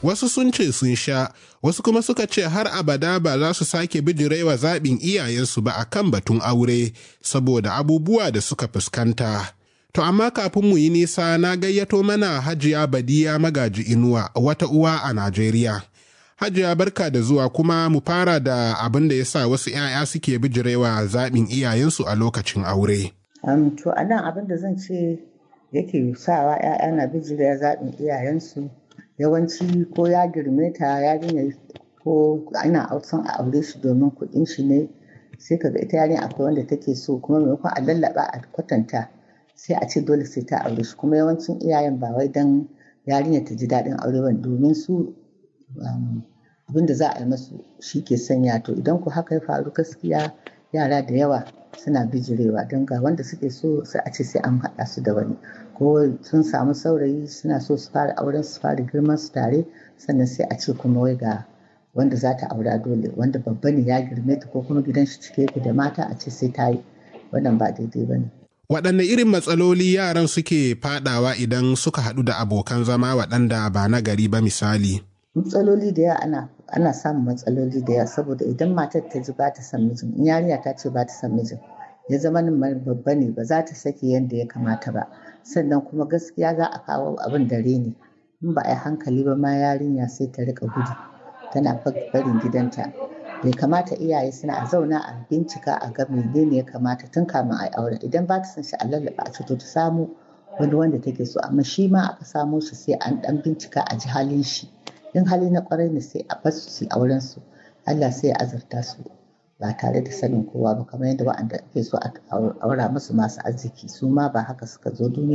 wasu sun ce sun sha wasu kuma suka ce har abada ba za su sake bijirewa zaɓin iyayensu ba a kan batun aure saboda abubuwa da suka fuskanta to amma kafin mu yi nisa na gayyato mana hajiya badiya magaji inuwa wata uwa a najeriya hajiya barka da zuwa kuma mu fara da abin da ya sa wasu 'ya'ya suke bijirewa zaɓin iyayensu a lokacin aure Um, to a nan abin da zan ce yake sawa 'ya'ya na bijirya zaɓin iyayensu yawanci ko ya girme ta yarinya ko ana son a aure shi domin kuɗin shi ne sai kaga ita yarinya akwai wanda take so kuma maimakon a lallaba a kwatanta sai a ce dole sai ta aure shi kuma yawancin iyayen ba wai dan yarinya ta ji daɗin aure ba domin su abin da za a yi masu shi ke sanya to idan ku haka ya faru gaskiya yara da yawa suna bijirewa don ga wanda suke so sai a ce sai an haɗa su da wani ko sun samu saurayi suna so su fara auren su fara girman su tare sannan sai a ce kuma wai ga wanda za ta aura dole wanda babba ne ya girme ta ko kuma gidan shi cike yake da mata a ce sai ta yi wannan ba daidai ba ne. waɗanne irin matsaloli yaran suke fadawa idan suka haɗu da abokan zama waɗanda ba na gari ba misali. matsaloli da yawa ana ana samun matsaloli da yawa saboda idan matar ta ji ba ta son mijin in yarinya ta ce ba ta son mijin ya zama nan babba ne ba za ta sake yadda ya kamata ba sannan kuma gaskiya za a kawo abin da reni in ba a yi hankali ba ma yarinya sai ta rika gudu tana barin gidanta bai kamata iyaye suna a zauna a bincika a ga menene ya kamata tun kamin a yi aure idan ba ta son shi a lallaba a to ta samu wani wanda take so amma shi ma aka samo shi sai an dan bincika a ji halin shi in hali na kwarai ne sai a basu su auren su Allah sai ya azurta su ba tare da sanin kowa ba kamar yadda wa'anda ake so a aura musu masu arziki su ma ba haka suka zo duniya